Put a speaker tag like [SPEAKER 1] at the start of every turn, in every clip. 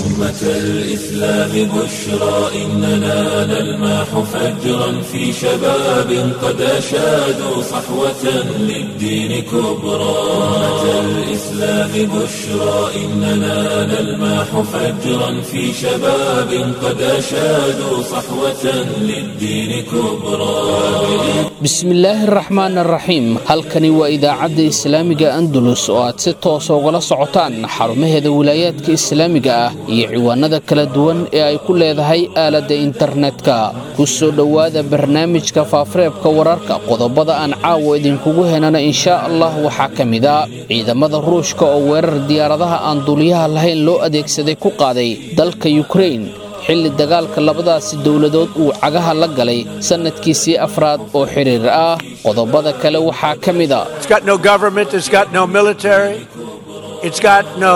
[SPEAKER 1] أمة الإسلام بشرى إننا نلمح فجرا في شباب قد أشادوا صحوة للدين كبرى أمة الإسلام بشرى إننا نلمح فجرا في شباب قد أشادوا صحوة للدين كبرى
[SPEAKER 2] bismillaahi araxmaan araxiim halkani waa idaacadda islaamiga andalus oo aad si toosa ugala socotaan xarumaheeda wilaayaadka islaamiga ah iyo ciwaanada kala duwan ee ay ku leedahay aaladda internetka ku soo dhowaada barnaamijka faafareebka wararka qodobada aan caawa idinkugu henana inshaa allah waxaa ka mid a ciidamada ruushka oo weerar diyaaradaha aan duuliyaha lahayn loo adeegsaday ku qaaday dalka yukrain xilli dagaalka labadaasi dowladood uu cagaha la galay sannadkiisii afraad oo xidhiir ah qodobada kale waxaa ka mid a
[SPEAKER 3] It's got no government, it's got no military, it's got no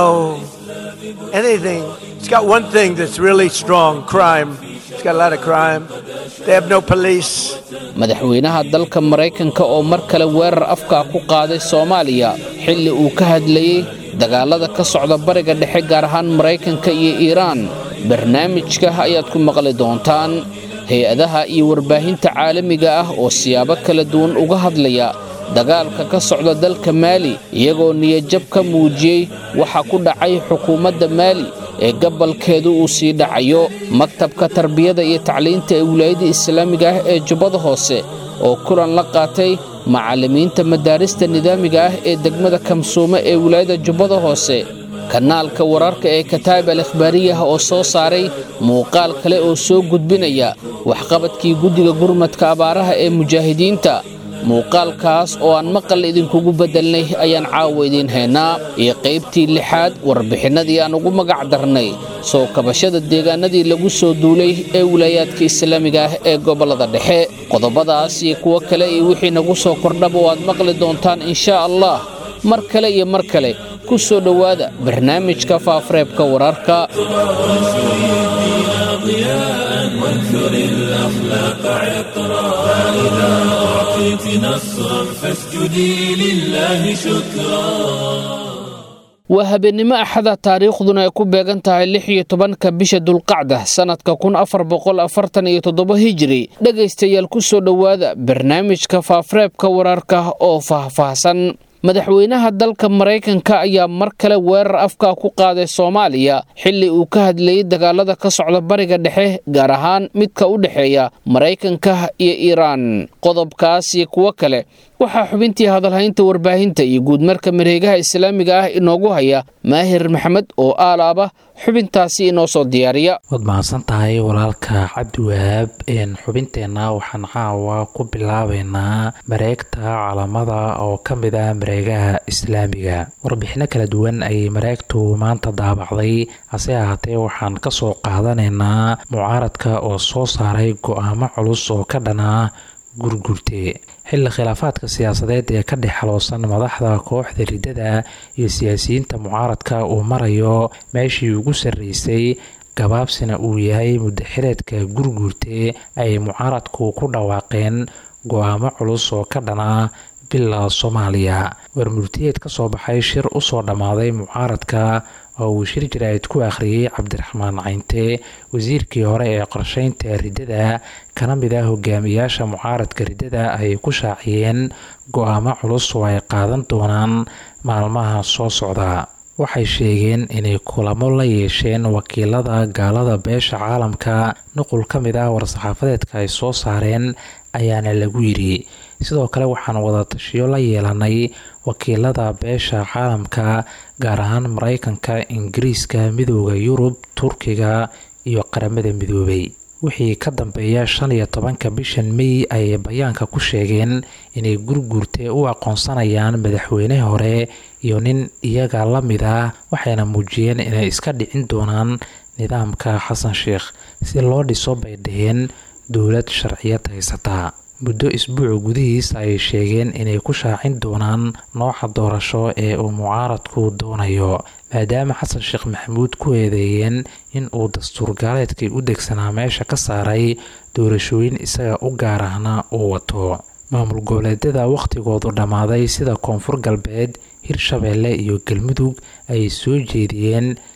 [SPEAKER 3] anything. It's got one thing that's really strong crime. It's got a lot of crime. They have no police.
[SPEAKER 2] madaxweynaha dalka maraykanka oo mar kale weerar afkaa ku qaaday soomaaliya xilli uu ka hadlayey dagaalada ka socda bariga dhexe gaar ahaan maraykanka iyo iiraan barnaamijka ayaad ku maqli doontaan hay-adaha iyo warbaahinta caalamiga ah oo siyaabo kala duwan uga hadlaya dagaalka ka socda dalka maali iyagoo niyajab ka muujiyey waxa ku dhacay xukuumadda maali ee gabalkeedu uu sii dhacayo maktabka tarbiyada iyo tacliinta ee wilaayadda islaamiga ah ee jubbada hoose oo kulan la qaatay macallimiinta madaarista nidaamiga ah ee degmada kamsuume ee wilaayadda jubbada hoose kanaalka wararka ee kataib al ikhbaariyah oo soo saaray muuqaal kale oo soo gudbinaya waxqabadkii guddiga gurmadka abaaraha ee mujaahidiinta muuqaalkaas oo aan maqal idinkugu beddelnay ayaan caawa idiin haynaa iyo qaybtii lixaad warbixinnadii aan ugu magac darnay soo kabashada deegaanadii lagu soo duulay ee wilaayaadka islaamiga ah ee gobollada dhexe qodobadaas iyo kuwo kale iyo wixii nagu soo kordhaba oo aad maqli doontaan inshaa allah mar kale iyo mar kale ku soo dhowaada barnaamijka faafareebka wararka
[SPEAKER 1] ضياء وانثر الأخلاق عطرا فإذا أعطيت نصرا فاسجدي لله شكرا
[SPEAKER 2] waa habeennimo axada taariikhduna ay ku beegan tahay lix iyo tobanka bisha dulqacda sannadka kun afar boqol afartan iyo toddoba hijiri dhegaystayaal ku soo dhowaada barnaamijka faafareebka wararka oo faahfaahsan madaxweynaha dalka maraykanka ayaa mar kale weerar afkaa ku qaaday soomaaliya xilli uu ka hadlayey dagaalada ka socda bariga dhexe gaar ahaan midka u dhexeeya maraykanka iyo iiraan qodobkaas iyo kuwo kale waxaa xubintii hadalhaynta warbaahinta iyo guudmarka mareegaha islaamiga ah inoogu haya maahir maxamed oo aalaaba xubintaasi inoo soo diyaariya
[SPEAKER 4] waad mahadsan tahay walaalka cabdiwahaab xubinteenna waxaan caawa ku bilaabeynaa mareegta calamada oo ka mid ah mareegaha islaamiga warbixino kala duwan ayay mareegtu maanta daabacday hase ahaatee waxaan kasoo qaadanaynaa mucaaradka oo soo saaray go-aamo culus oo ka dhana gurgurte xilli khilaafaadka siyaasadeed ee ka dhex xaloosan madaxda kooxda riddada iyo siyaasiyiinta mucaaradka uu marayo meeshii ugu sarreysay gabaabsina uu yahay muddaxireedka gurguurte ay mucaaradku ku dhawaaqeen go-aamo culus oo ka dhana bila soomaaliya warmurtiyeed ka soo baxay shir usoo dhammaaday mucaaradka oo uu shir jaraa'id ku akhriyey cabdiraxmaan caynte wasiirkii hore ee qorsheynta riddada kana mid ah hogaamiyaasha mucaaradka riddada ay ku shaaciyeen go-aamo culus oo ay qaadan doonaan maalmaha soo socda waxay sheegeen inay kulamo la yeesheen wakiilada gaalada beesha caalamka nuqul ka mid ah war-saxaafadeedka ay soo saareen ayaana lagu yidhi sidoo kale waxaan wadatashiyo la yeelanay wakiilada beesha caalamka gaar ahaan maraykanka ingiriiska midooda yurub turkiga iyo qaramada midoobay wixii ka dambeeya shan iyo tobanka bishan mey ayay bayaanka ku sheegeen inay gurguurte u aqoonsanayaan madaxweyne hore iyo nin iyaga la mid ah waxayna muujiyeen inay iska dhicin doonaan nidaamka xasan sheikh si loo dhiso bay dhaheen dowlad sharciyad haysata muddo isbuuc gudihiis ayay sheegeen inay ku shaacin doonaan nooca doorasho ee uu mucaaradku doonayo maadaama xasan sheekh maxamuud ku eedeeyeen in uu dastuur gaaleedkii u degsanaa meesha ka saaray doorashooyin isaga u gaar ahna uu wato maamul goboleedyada wakhtigoodu dhammaaday sida koonfur galbeed hirshabeelle iyo galmudug ayay soo jeediyeen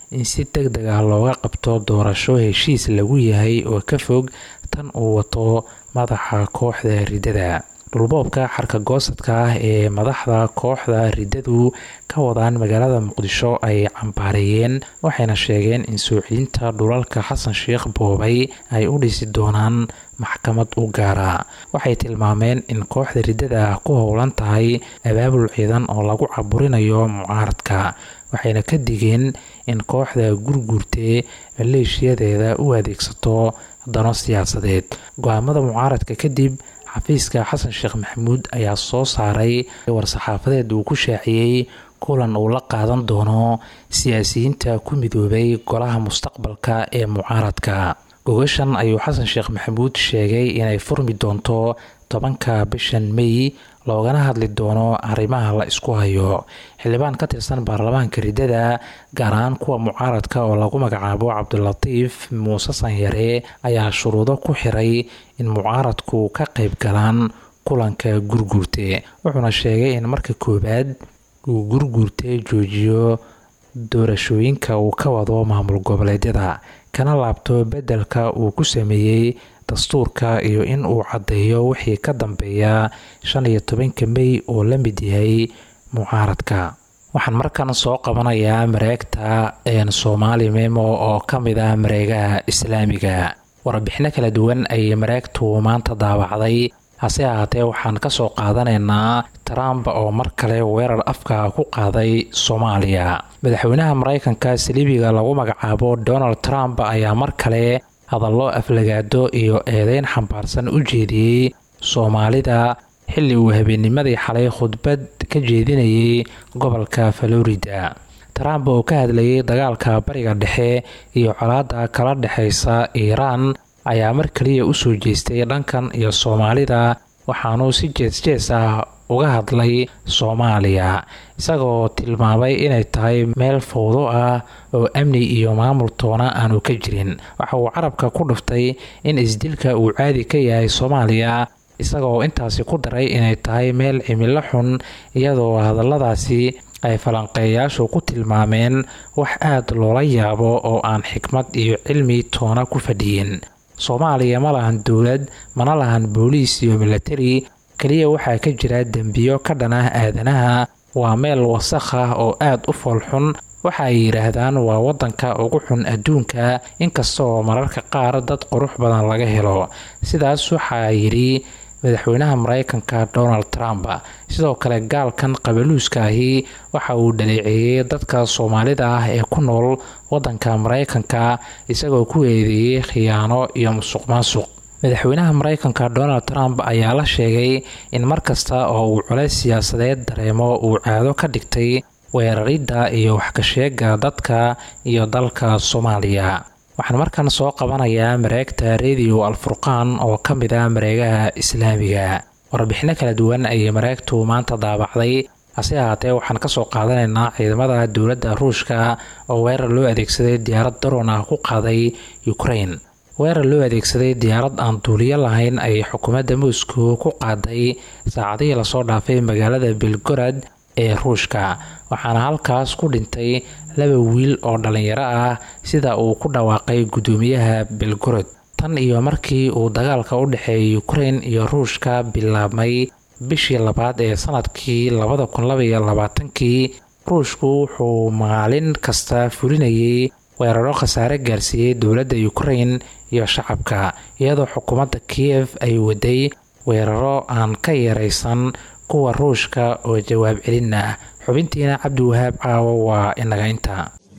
[SPEAKER 4] in si deg deg ah looga qabto doorasho heshiis lagu yahay oo ka fog tan uu wato madaxa kooxda riddada dhulboobka xarka goosadka ah ee madaxda kooxda riddadu ka wadaan magaalada muqdisho ay cambaareeyeen waxayna sheegeen in soo celinta dhulalka xasan sheekh boobay ay u dhisi doonaan maxkamad u gaara waxay tilmaameen in kooxda riddada ku howlan tahay abaabul ciidan oo lagu caburinayo mucaaradka waxayna ka digeen in kooxda gurguurtee maleeshiyadeeda u adeegsato dano siyaasadeed go-aamada mucaaradka kadib xafiiska xasan sheekh maxamuud ayaa soo saaray war-saxaafadeed uu ku shaaciyey kulan uu la qaadan doono siyaasiyiinta ku midoobay golaha mustaqbalka ee mucaaradka gogashan ayuu xasan sheekh maxamuud sheegay inay furmi doonto tobanka bishan mey loogana hadli doono arrimaha la isku hayo xildhibaan ka tirsan baarlamaanka riddada gaar ahaan kuwa mucaaradka oo lagu magacaabo cabdilatiif muuse sanyare ayaa shuruudo ku xiray in mucaaradku ka qayb galaan kulanka gurguurte wuxuuna sheegay in marka koowaad uu gurguurte joojiyo doorashooyinka uu ka wado maamul goboleedyada kana laabto beddelka uu ku sameeyey dastuurka iyo in uu caddeeyo wixii ka dambeeya shan iyo tobanka mey oo la mid yahay mucaaradka waxaan markan soo qabanayaa mareegta soomaali memo oo ka mid ah mareegaha islaamiga warbixino kala duwan ayay mareegtu maanta daawacday hase ahaatee waxaan ka soo qaadanaynaa trump oo mar kale weerar afka ku qaaday soomaaliya madaxweynaha maraykanka saliibiga lagu magacaabo donald trump ayaa mar kale hadallo aflagaado iyo eedeyn xambaarsan u jeediyey soomaalida xilli uu habeennimadii xalay khudbad ka jeedinayay gobolka florida trump oo ka hadlayay dagaalka bariga dhexe iyo colaadda kala dhexaysa iiraan ayaa mar kaliya usoo jeestay dhankan iyo soomaalida waxaanuu si jees-jees ah uga hadlay soomaaliya isagoo tilmaamay inay tahay meel fowdo ah oo amni iyo maamul toona aanu ka jirin waxa uu carabka ku dhuftay in isdilka uu caadi ka yahay soomaaliya isagoo intaasi ku daray inay tahay meel cimilo xun iyadoo hadalladaasi ay falanqeeyayaashu ku tilmaameen wax aada loola yaabo oo aan xikmad iyo cilmi toona ku fadhiyin soomaaliya ma lahan dowlad mana lahan booliis iyo milatari keliya waxaa ka jira dembiyo ka dhan ah aadanaha waa meel wasakh ah oo aada u foolxun waxa ay yidhaahdaan waa waddanka ugu xun adduunka inkastaoo mararka qaar dad qurux badan laga helo sidaas waxaa yidhi madaxweynaha maraykanka donald trump sidoo kale gaalkan qabaluuska ahi waxa uu dhaleeceeyey dadka soomaalida ah ee ku nool waddanka maraykanka isagoo ku eedeeyey khiyaano iyo musuq maasuq madaxweynaha maraykanka donald trump ayaa la sheegay in mar kasta oo uu culays siyaasadeed dareemo uu caado ka dhigtay weeraridda iyo waxkasheega dadka iyo dalka soomaaliya waxaan markan soo qabanayaa mareegta radio alfurqaan oo ka mid ah mareegaha islaamiga warbixino kala duwan ayay mareegtu maanta daabacday hase ahaatee waxaan kasoo qaadanaynaa ciidamada dowladda ruushka oo weerar loo adeegsaday diyaarad daroon ah ku qaaday ukraine weerar loo adeegsaday diyaarad aan duuliyo lahayn ayay xukuumadda moscow ku qaaday saacadihii lasoo dhaafay magaalada belgorad ee ruushka waxaana halkaas ku dhintay laba wiil oo dhalinyaro ah sida uu ku dhawaaqay guddoomiyaha belgorod tan iyo markii uu dagaalka u dhexeeyay ukraine iyo ruushka bilaabmay bishii labaad ee sanadkii labada kun labaiyo labaatankii ruushku wuxuu maalin kasta fulinayay weeraro khasaare gaarsiiyey dowladda ukraine iyo shacabka iyadoo xukuumadda kiev ay waday weeraro aan ka yaraysan kuwa ruushka oo jawaab celin ah xubintiina cabdiwahaab caawo waa inaga inta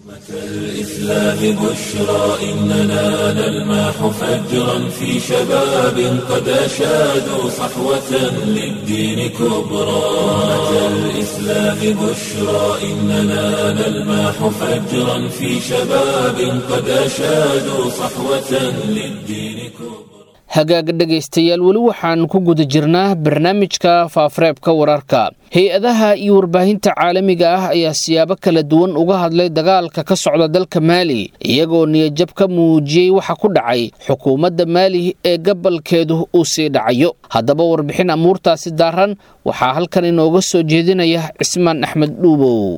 [SPEAKER 1] الإسلام بشرى إننا نلمح فجرا في شباب قد أشادوا صحوة للدين كبرى أمة الإسلام بشرى إننا نلمح فجرا في شباب قد أشادوا صحوة للدين كبرى
[SPEAKER 2] hagaaga dhegaystayaal weli waxaan ku guda jirnaa barnaamijka faafareebka wararka hay-adaha iyo warbaahinta caalamiga ah ayaa siyaabo kala duwan uga hadlay dagaalka ka socda dalka maali iyagoo niyajab ka muujiyey waxa ku dhacay xukuumadda maali ee gabalkeedu uu sii dhacayo haddaba warbixin amuurtaasi daaran waxaa halkan inooga soo jeedinaya cismaan axmed dhuubow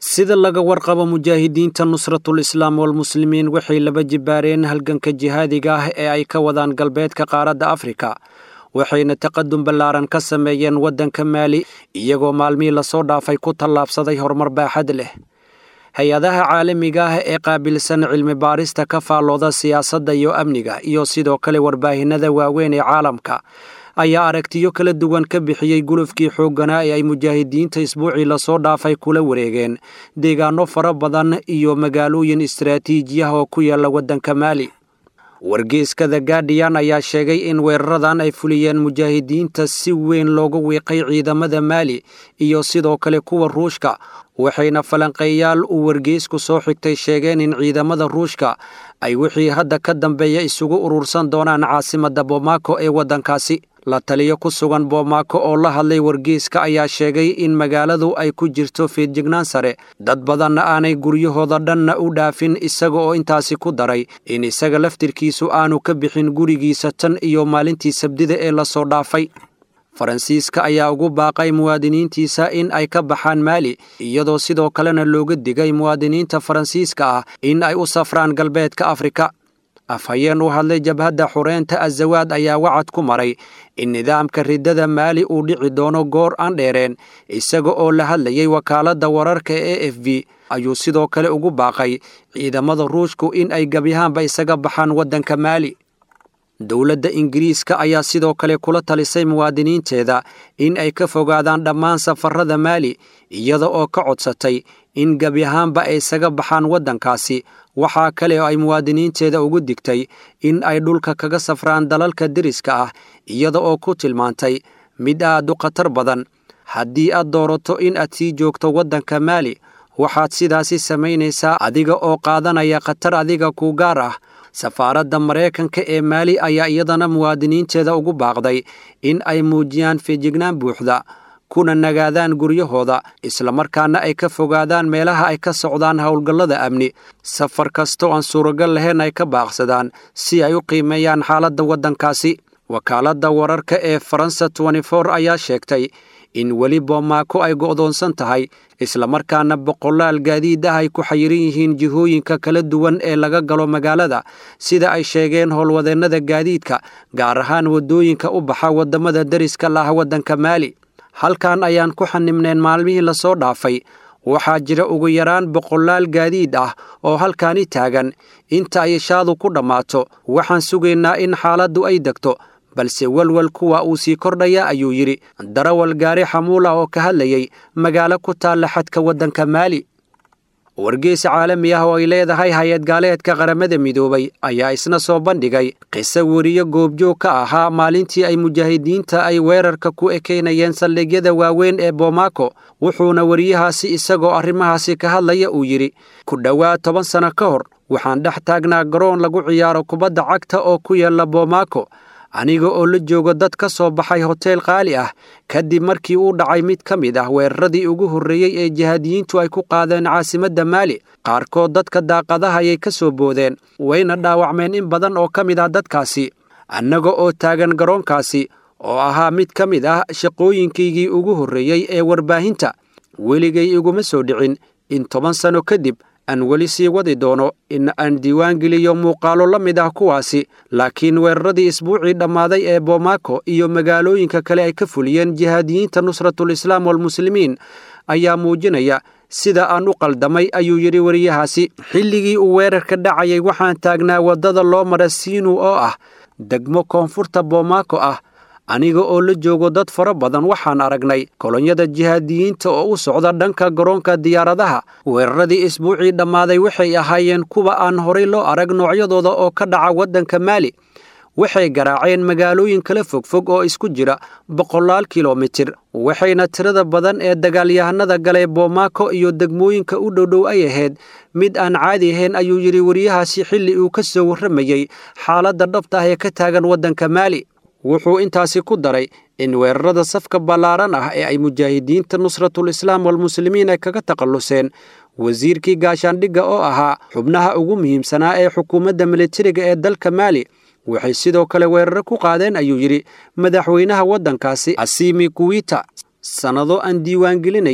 [SPEAKER 5] sida laga warqabo mujaahidiinta nusratul islaam walmuslimiin waxay laba jibaareen halganka jihaadiga ah ee ay ka wadaan galbeedka qaaradda afrika waxayna taqadum ballaaran ka sameeyeen waddanka maali iyagoo maalmihii lasoo dhaafay ku tallaabsaday horumar baaxad leh hay-adaha caalamiga ah ee qaabilsan cilmi baarista ka faallooda siyaasadda iyo amniga iyo sidoo kale warbaahinada waaweyn ee caalamka ayaa aragtiyo kala duwan ka bixiyey gulufkii xoogganaa ee ay mujaahidiinta isbuucii lasoo dhaafay kula wareegeen deegaano fara badan iyo magaalooyin istaraatiijiyah oo ku yaalla waddanka maali wargeeska the gaardiyan ayaa sheegay in weeraradan ay fuliyeen mujaahidiinta si weyn looga wiiqay ciidamada maali iyo sidoo kale kuwa ruushka waxayna falanqeeyaal uu wargeysku soo xigtay sheegeen in ciidamada ruushka ay wixii hadda ka dambeeya isugu urursan doonaan caasimadda bomaako ee waddankaasi la taliyo ku sugan bomaako oo la hadlay wargeyska ayaa sheegay in magaaladu ay ku jirto feedjignaan sare dad badanna aanay guryahooda dhanna u dhaafin isaga oo intaasi ku daray in isaga laftirkiisu aanu ka bixin gurigiisa tan iyo maalintii sabdida ee lasoo dhaafay faransiiska ayaa ugu baaqay muwaadiniintiisa in ay ka baxaan maali iyadoo sidoo kalena looga digay muwaadiniinta faransiiska ah in ay u safraan galbeedka afrika afhayeen u hadlay jabhadda xureynta azawaad ayaa wacad ku maray in nidaamka riddada maali uu dhici doono goor aan dheereen isaga oo la hadlayay wakaaladda wararka e f b ayuu sidoo kale ugu baaqay ciidamada ruushku in ay gebyahaanba isaga baxaan waddanka maali dowladda ingiriiska ayaa sidoo kale kula talisay muwaadiniinteeda in ay ka fogaadaan dhammaan safarada maali iyada oo ka codsatay in gebi ahaanba ay isaga baxaan waddankaasi waxaa kale oo ay muwaadiniinteeda ugu digtay in ay dhulka kaga safraan dalalka deriska ah iyada oo ku tilmaantay mid aad u khatar badan haddii aad doorato in aad sii joogto waddanka maali waxaad sidaasi samaynaysaa adiga oo qaadanaya khatar adiga ku gaar ah safaaradda maraykanka ee maali ayaa iyadana muwaadiniinteeda ugu baaqday in ay muujiyaan feejignaan buuxda kuna nagaadaan guryahooda islamarkaana ay ka fogaadaan meelaha ay ka socdaan howlgallada amni safar kastoo aan suuragal lahayn ay ka baaqsadaan si ay u qiimeeyaan xaaladda waddankaasi wakaaladda wararka ee faransa ayaa sheegtay in weli boomaako ay go'doonsan tahay islamarkaana boqolaal gaadiid ah ay ku xayiran yihiin jihooyinka kala duwan ee laga galo magaalada sida ay sheegeen howlwadeennada gaadiidka gaar ahaan waddooyinka u baxa waddamada deriska laah waddanka maali halkan ayaan ku xanibneen maalmihii lasoo dhaafay waxaa jira ugu yaraan boqolaal gaadiid ah oo halkaani taagan inta ay shaadu ku dhammaato waxaan sugaynaa in xaaladdu ay degto balse welwel kuwa uu sii kordhaya ayuu yidhi darawal gaari xamuul ah oo ka hadlayay magaalo ku taalla xadka waddanka maali wargeys caalami ah oo ay leedahay hay-ad gaaleedka qaramada midoobay ayaa isna soo bandhigay qiso weriyo goobjoog ka ahaa maalintii ay mujaahidiinta ay weerarka ku ekeynayeen saldhigyada waaweyn ee boomaako wuxuuna weriyahaasi isagoo arrimahaasi ka hadlaya uu yidhi ku dhowaad toban sanno ka hor waxaan dhex taagnaa garoon lagu ciyaaro kubadda cagta oo ku yaalla boomaako aniga oo la joogo dad ka soo baxay hoteel qaali ah kadib markii uu dhacay mid ka mid ah weeraradii ugu horreeyey ee jihaadiyiintu ay ku qaadeen caasimadda maali qaarkood dadka daaqadaha ayay ka soo boodeen wayna dhaawacmeen in badan oo ka mid ah dadkaasi annaga oo taagan garoonkaasi oo ahaa mid ka mid ah shaqooyinkaygii ugu horreeyey ee warbaahinta weligay iguma soo dhicin in toban sanno kadib aan weli sii wadi doono in aan diiwaangeliyo muuqaalo la mid ah kuwaasi laakiin weeraradii isbuucii dhammaaday ee boomaako iyo magaalooyinka kale ay ka fuliyeen jihaadiyiinta nusratul islaam walmuslimiin ayaa muujinaya sida aan u qaldamay ayuu yidhi weriyahaasi xilligii uu weerarka dhacayay waxaan taagnaa waddada loo mara siinu oo ah degmo koonfurta boomaako ah aniga oo la joogo dad fara badan waxaan aragnay kolonyada jihaadiyiinta oo u socda dhanka garoonka diyaaradaha weeraradii isbuucii dhammaaday waxay ahaayeen kuwa aan horay loo arag noocyadooda oo ka dhaca waddanka maali waxay garaaceen magaalooyin kala fogfog oo isku jira boqolaal kilomitir waxayna tirada badan ee dagaalyahanada galay boomaako iyo degmooyinka u dhowdhow ay ahayd mid aan caadi ahayn ayuu yidhi weriyahaasi xilli uu ka soo warramayey xaaladda dhabta ah ee ka taagan waddanka maali wuxuu intaasi ku daray in weerarada safka ballaaran ah ee ay mujaahidiinta nusratul islaam walmuslimiin ay kaga takhalluseen wasiirkii gaashaandhigga oo ahaa xubnaha ugu muhiimsanaa ee xukuumadda militariga ee dalka maali waxay sidoo kale weeraro ku qaadeen ayuu yidhi madaxweynaha waddankaasi asiimi kuwita sannado aan diiwaangelinayey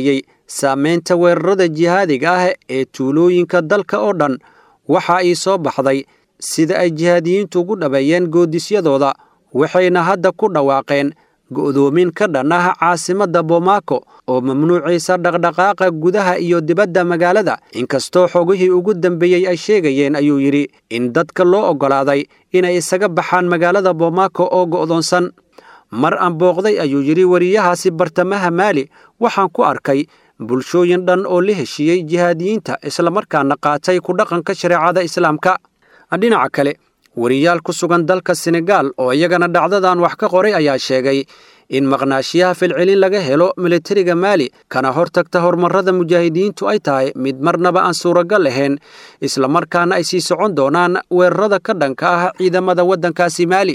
[SPEAKER 5] saamaynta weerarada jihaadiga ah ee tuulooyinka dalka oo dhan waxa ii soo baxday sida ay jihaadiyiintu ugu dhabeeyeen goodisyadooda waxayna hadda ku dhawaaqeen go'doomin ka dhan ah caasimadda bomaako oo mamnuucaysa dhaqdhaqaaqa gudaha iyo dibadda magaalada inkastoo xogihii ugu dambeeyey ay sheegayeen ayuu yidhi in dadka loo oggolaaday inay isaga baxaan magaalada bomaako oo go'doonsan mar aan booqday ayuu yidhi wariyahaasi bartamaha maali waxaan ku arkay bulshooyin dhan oo la heshiiyey jihaadiyiinta islamarkaana qaatay ku dhaqanka shareecada islaamka dhinaca kale wariyaal ku sugan dalka senegaal oo iyagana dhacdadan wax ka qoray ayaa sheegay in maqnaashiyaha filcelin laga helo militariga maali kana hortagta horumarrada mujaahidiintu ay tahay mid marnaba aan suuragal ahayn islamarkaana ay sii socon doonaan weerarada ka dhanka ah ciidamada waddankaasi maali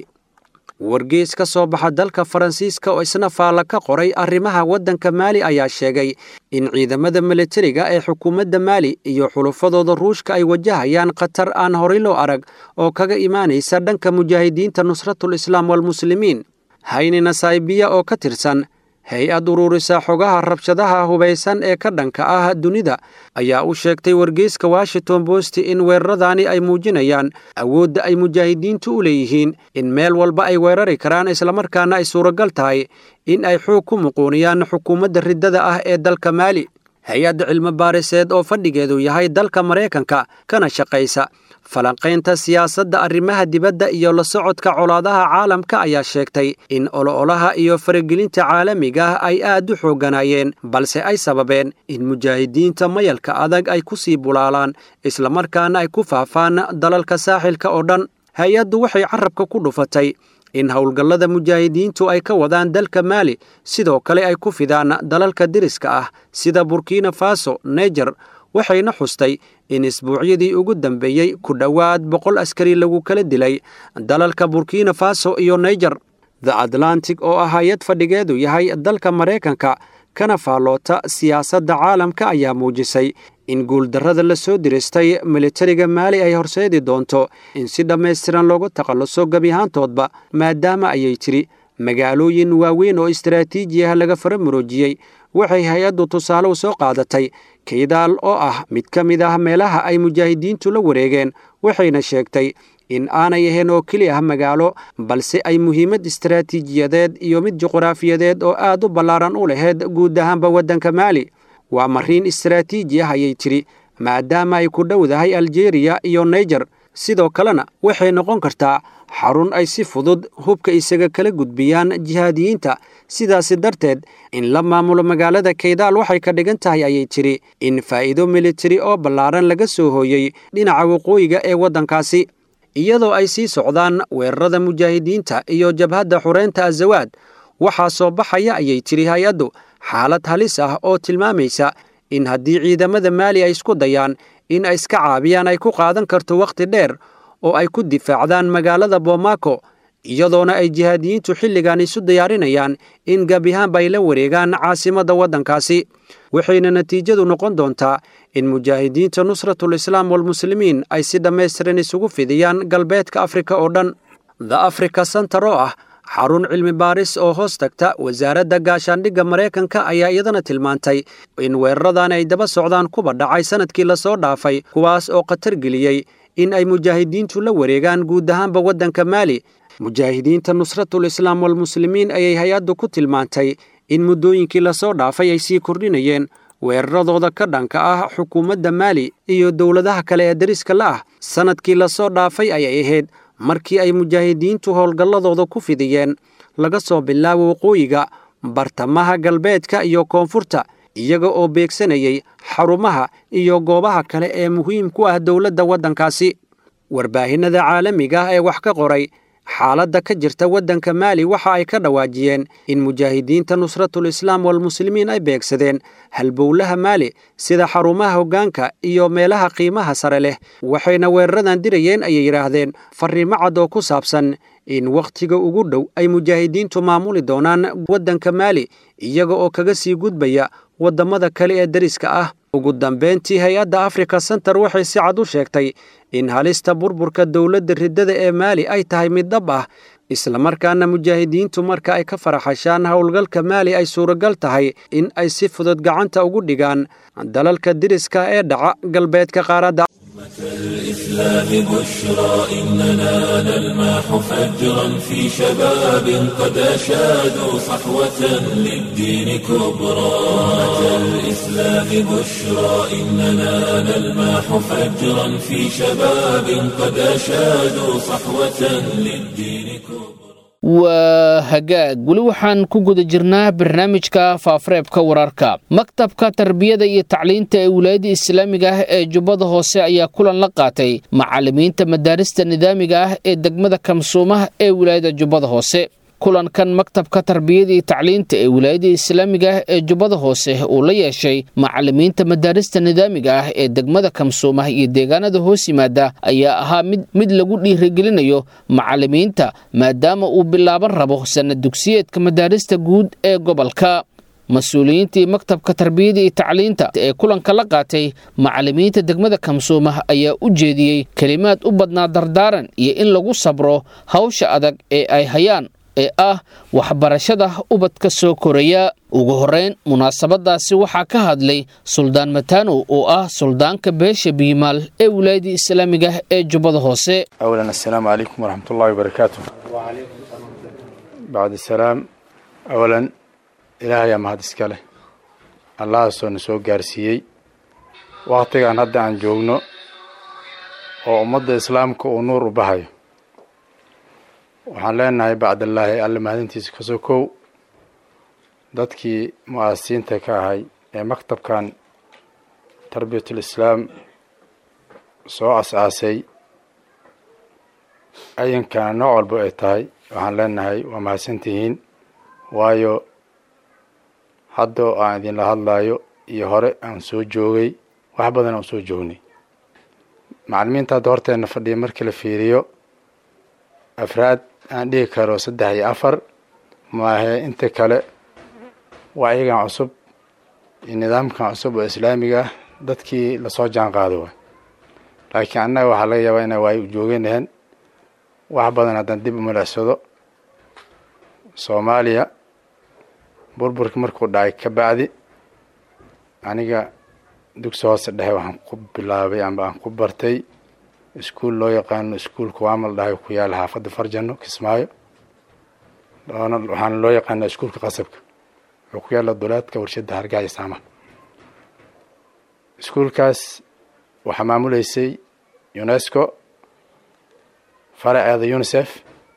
[SPEAKER 5] wargeys ka soo baxa dalka faransiiska oo isna faalla ka qoray arrimaha waddanka maali ayaa sheegay in ciidamada militariga ee xukuumadda maali iyo xulufadooda ruushka ay wajahayaan khatar aan horay loo arag oo kaga imaanaysa dhanka mujaahidiinta nusratul islaam walmuslimiin hayni nasaybiya oo ka tirsan hay-ad ururisa xogaha rabshadaha hubaysan ee ka dhanka ah dunida ayaa u sheegtay wargeyska washington bost in weeraradaani ay muujinayaan awoodda ay mujaahidiintu u leeyihiin in meel walba ay weerari karaan islamarkaana ay suuragal tahay in ay xoog ku muquuniyaan xukuumadda riddada ah ee dalka maali hay-adda cilmi baariseed oo fadhigeedu yahay dalka maraykanka kana shaqaysa falanqaynta siyaasadda arrimaha dibadda iyo la socodka colaadaha caalamka ayaa sheegtay in olo-olaha iyo faragelinta caalamiga ah ay aad u xoogganaayeen balse ay sababeen in mujaahidiinta mayalka adag ay ku sii bulaalaan islamarkaana ay ku faafaan dalalka saaxilka oo dhan hay-addu waxay carabka ku dhufatay in howlgallada mujaahidiintu ay ka wadaan dalka maali sidoo kale ay ku fidaan dalalka deriska ah sida burkina faso neger waxayna xustay in isbuucyadii ugu dambeeyey ku dhowaad boqol askari lagu kala dilay dalalka burkina faso iyo naiger the atlantic oo ah hay-ad fadhigeedu yahay dalka maraykanka kana faalloota siyaasadda caalamka ayaa muujisay in guuldarrada la soo diristay militariga maali ay horseedi doonto in si dhammaystiran loogu takhalluso gebiahaantoodba maadaama ayay tiri magaalooyin waaweyn oo istaraatiiji ah laga faramuroojiyey waxay hay-addu tusaale u soo qaadatay kaydaal oo ah mid ka mid ah meelaha ay mujaahidiintu la wareegeen waxayna sheegtay in aanay ahayn oo keli ah magaalo balse ay muhiimad istaraatiijiyadeed iyo mid juqraafiyadeed oo aad u ballaaran u lahayd guud ahaanba waddanka maali waa mariin istaraatiiji ah ayay tidhi maadaama ay ku dhowdahay aljeriya iyo naiger sidoo kalena waxay noqon kartaa xarun ay si fudud hubka isaga kala gudbiyaan jihaadiyiinta sidaasi darteed in la maamulo magaalada kaydaal waxay ka dhigan tahay ayay tidhi in faa'iido militari oo ballaaran laga soo hooyey dhinaca waqooyiga ee waddankaasi iyadoo ay sii socdaan weerarada mujaahidiinta iyo jabhadda xureynta azawaad waxaa soo baxaya ayay tidhi hay-addu xaalad halis ah oo tilmaamaysa in haddii ciidamada maali ay isku dayaan in ay iska caabiyaan ay ku qaadan karto wakhti dheer oo ay ku difaacdaan magaalada bomaako iyadoona ay jihaadiyiintu xilligan isu diyaarinayaan in gabihaanba ay la wareegaan caasimadda waddankaasi waxayna natiijadu noqon doontaa in mujaahidiinta nusratul islaam walmuslimiin ay si dhammaystiran isugu fidiyaan galbeedka afrika oo dhan the africa center oo ah xarun cilmi baaris oo hoos tagta wasaaradda gaashaandhigga maraykanka ayaa iyadana tilmaantay in weeraradan ay daba socdaan kuba dhacay sannadkii lasoo dhaafay kuwaas oo khatar geliyey in ay mujaahidiintu la wareegaan guud ahaanba waddanka maali mujaahidiinta nusratul islaam walmuslimiin ayay hay-addu ku tilmaantay in muddooyinkii lasoo dhaafay ay sii kordhinayeen weeraradooda ka dhanka ah xukuumadda maali iyo dowladaha kale ee dariska la ah sannadkii lasoo dhaafay ayay ahayd markii ay mujaahidiintu howlgalladooda ku fidiyeen laga soo bilaabo waqooyiga bartamaha galbeedka iyo koonfurta iyaga oo beegsanayay xarumaha iyo goobaha kale ee muhiim ku ah dowladda waddankaasi warbaahinnada caalamiga ah ee wax ka qoray xaaladda ka jirta waddanka maali waxa ay ka dhawaajiyeen in mujaahidiinta nusratul islaam walmuslimiin ay beegsadeen halbowlaha maali sida xarumaha hoggaanka iyo meelaha qiimaha sare leh waxayna weeraradan dirayeen ayay yidhaahdeen farriimo cad oo ku saabsan in wakhtiga ugu dhow ay mujaahidiintu maamuli doonaan waddanka maali iyaga oo kaga sii gudbaya waddamada kale ee dariska ah ugu dambeyntii hay-adda africa center waxay si cad u sheegtay in halista burburka dowladda riddada ee maali ay tahay mid dhab ah islamarkaana mujaahidiintu marka ay ka faraxashaan howlgalka maali ay suuragal tahay in ay si fudud gacanta ugu dhigaan dalalka diriska ee dhaca galbeedka qaaradda
[SPEAKER 1] الإسلام بشرى إننا نلمح فجرا في شباب قد أشادوا صحوة للدين كبرى أمة الإسلام بشرى إننا نلمح فجرا في شباب قد أشادوا صحوة للدين كبرى
[SPEAKER 2] waa hagaag weli waxaan ku guda jirnaa barnaamijka faafareebka wararka maktabka tarbiyada iyo tacliinta ee wilaayadda islaamiga ah ee jubbada hoose ayaa kulan la qaatay macallimiinta madaarista nidaamiga ah ee degmada kamsuumaha ee wilaayadda jubbada hoose kulankan maktabka tarbiyada iyo tacliinta ee wilaayadda islaamiga ah ee jubbada hoose uu la yeeshay macallimiinta madaarista nidaamiga ah ee degmada kamsuumaha iyo deegaanada hoos yimaada ayaa ahaa mid mid lagu dhiirigelinayo macallimiinta maadaama uu bilaaban rabo sanad dugsiyeedka madaarista guud ee gobolka mas-uuliyiintii maktabka tarbiyada iyo tacliinta ee kulanka la qaatay macallimiinta degmada kamsuumah ayaa u jeediyey kelimaad u badnaa dardaaran iyo in lagu sabro hawsha adag ee ay hayaan ee ah waxbarashada ubadka soo koraya ugu horeyn munaasabadaasi waxaa ka hadlay suldaan matanow oo ah suldaanka beesha biimaal ee wilaayadda islaamiga ee jubbada hoose
[SPEAKER 6] أولا السلام عليكم ورحمة الله وبركاته بعد السلام أولا إلهي يا مهد إسكاله الله سون سو gaarsiiyey waqtigan hadda aan joogno oo ummadda islaamka uu nuur u bahayo waxaan leenahay bacdallaahi alle mahadintiisa ka sokow dadkii mu-aasisiinta ka ahay ee maktabkan tarbiyatul islaam soo as-aasay ayankana nooc walba ay tahay waxaan leenahay waa mahadsantihiin waayo haddoo aan idinla hadlayo iyo hore aan soo joogay wax badan aan soo joognay macalimiinta hadda horteena fadhiya markii la fiiriyo afraad aan dhihi karo saddex iyo afar maahe inta kale waa iyagan cusub iyo nidaamkan cusub oo islaamiga ah dadkii lasoo jaan qaado waay laakiin annaga waxaa laga yaabaa inay waayo u jooganahan wax badan haddaan dib u milicsado soomaaliya burburkii markuu dhacay ka bacdi aniga dugsi hoose dhexe waxaan ku bilaabay amba aan ku bartay iskuol loo yaqaano iskuolka waamal dhahay ku yaala xaafadda farjano kismaayo waxaana loo yaqaanaa iskuolka qasabka wuxuu ku yaala dulaadka warshadda hargaha iyo saamaha iskuolkaas waxaa maamuleysay unesco faraceeda unicef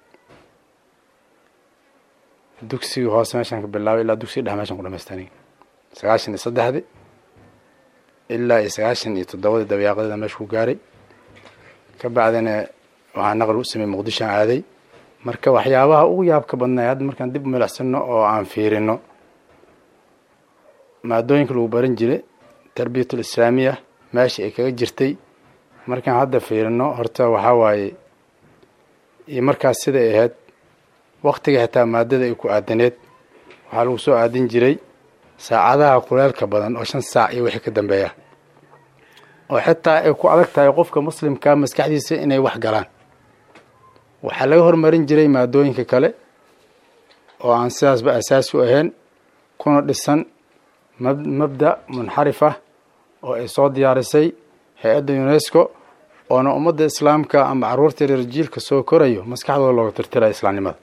[SPEAKER 6] dugsigii hoose meeshaan ka bilaabay ilaa dugsiga dhexe meeshaan ku dhamaystaniy sagaashan iyo saddexdi ilaa iyo sagaashan iyo toddobadii dabayaaqadeda meesha ku gaaray ka bacdina waxaa naqal u sameeyey muqdishoan aaday marka waxyaabaha ugu yaabka badnay hadda markaan dib u milicsano oo aan fiirino maadooyinka lagu baran jiray tarbiyatul islaamiya meesha ay kaga jirtay markaan hadda fiirino horta waxaa waaye iyo markaas siday ahayd waktiga xitaa maadada ay ku aadaneed waxaa lagu soo aadin jiray saacadaha kuleelka badan oo shan saac iyo wixii ka dambeeya oo xitaa ay ku adag tahay qofka muslimka maskaxdiisa inay wax galaan waxaa laga hormarin jiray maadooyinka kale oo aan sidaasba asaasi u ahayn kuna dhisan mabda munxarif ah oo ay soo diyaarisay hay-adda unesco oona ummadda islaamka ama caruurta reer jiilka soo korayo maskaxdooda looga tirtiraya islaamnimada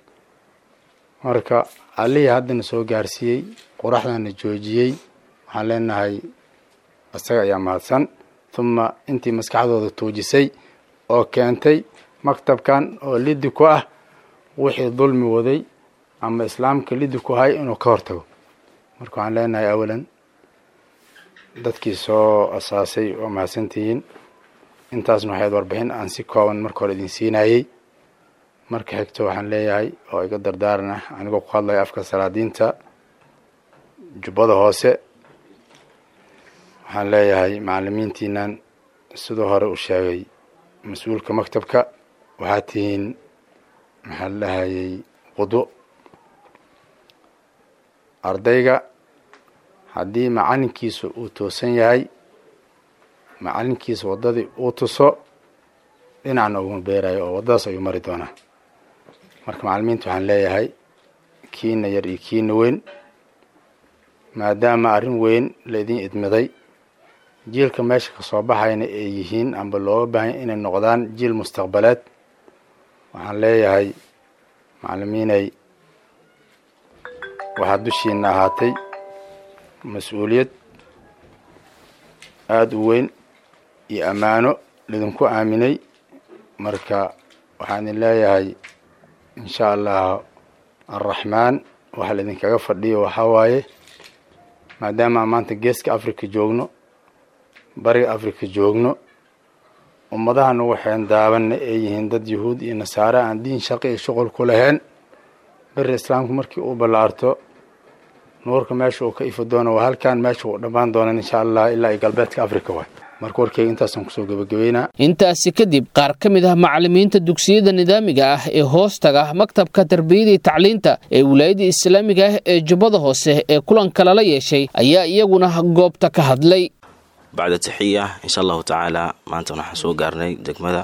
[SPEAKER 6] marka allihii haddana soo gaarsiiyey qoraxdana joojiyey waxaan leenahay isaga ayaa mahadsan huma intii maskaxdooda tuujisay oo keentay maktabkan oo liddi ku ah wixii dulmi waday ama islaamka liddi ku hay inuu ka hortago marka waxaan leenahay awalan dadkii soo asaasay oo mahadsantihiin intaasna waxayd warbixin aan si kooban marka hore idin siinayey marka xigto waxaan leeyahay oo iga dardaaran ah anigoo ku hadlaya afka salaadiinta jubbada hoose waxaan leeyahay macalimiintiinan siduu hore u sheegay mas-uulka maktabka waxaad tihiin maxaa la dhahayay qudo ardayga haddii macalinkiisa uu toosan yahay macalinkiisa waddadii uu tuso dhinacna uguma beerayo oo waddadaas ayuu mari doonaa marka macalimiinta waxaan leeyahay kiina yar iyo kiina weyn maadaama arrin weyn laydin idmiday jiilka meesha ka soo baxayna ay yihiin amba looga baahanya inay noqdaan jiil mustaqbaleed waxaan leeyahay macalimiinay waxaa dushiina ahaatay mas-uuliyad aada u weyn iyo ammaano lidinku aaminay marka waxaan idin leeyahay insha allah arraxmaan waxa laidinkaga fadhiyo waxaa waaye maadaama aan maanta geeska africa joogno bariga africa joogno ummadahan waxayn daabanna ay yihiin dad yahuud iyo nasaare aan diin shaqi iyo shuqul ku lahayn beri islaamku markii uu ballaarto nuurka meesha uu ka ifi doono waa halkan meesha uu dhammaan doonan insha allah ilaa iyo galbeedka africa waay marka warkeyga intaasaan kusoo gebagabeynaa
[SPEAKER 2] intaasi kadib qaar ka mid ah macalimiinta dugsiyada nidaamiga ah ee hoostaga maktabka tarbiyada iyo tacliinta ee wilaayada islaamiga ah ee jubbada hoose ee kulanka lala yeeshay ayaa iyaguna goobta ka hadlay
[SPEAKER 7] bacda taxiya insha allahu tacaala maanta waxaan soo gaarnay degmada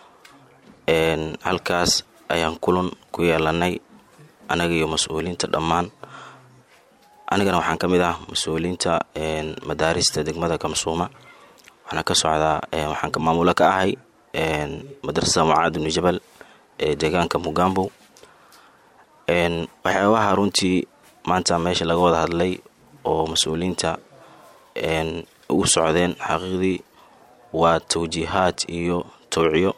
[SPEAKER 7] halkaas ayaan kulan ku yeelanay anaga iyo mas-uuliyiinta dhammaan anigana waxaan ka mid ah mas-uuliyiinta madaarista degmada kamsuuma waxaana ka socdaa waxaan maamulo ka ahay madrasada mucaad ibnu jabal ee deegaanka mugambow waxyaabaha runtii maanta meesha laga wada hadlay oo mas-uuliyiinta ugu socdeen xaqiiqdii waa tawjiihaad iyo towciyo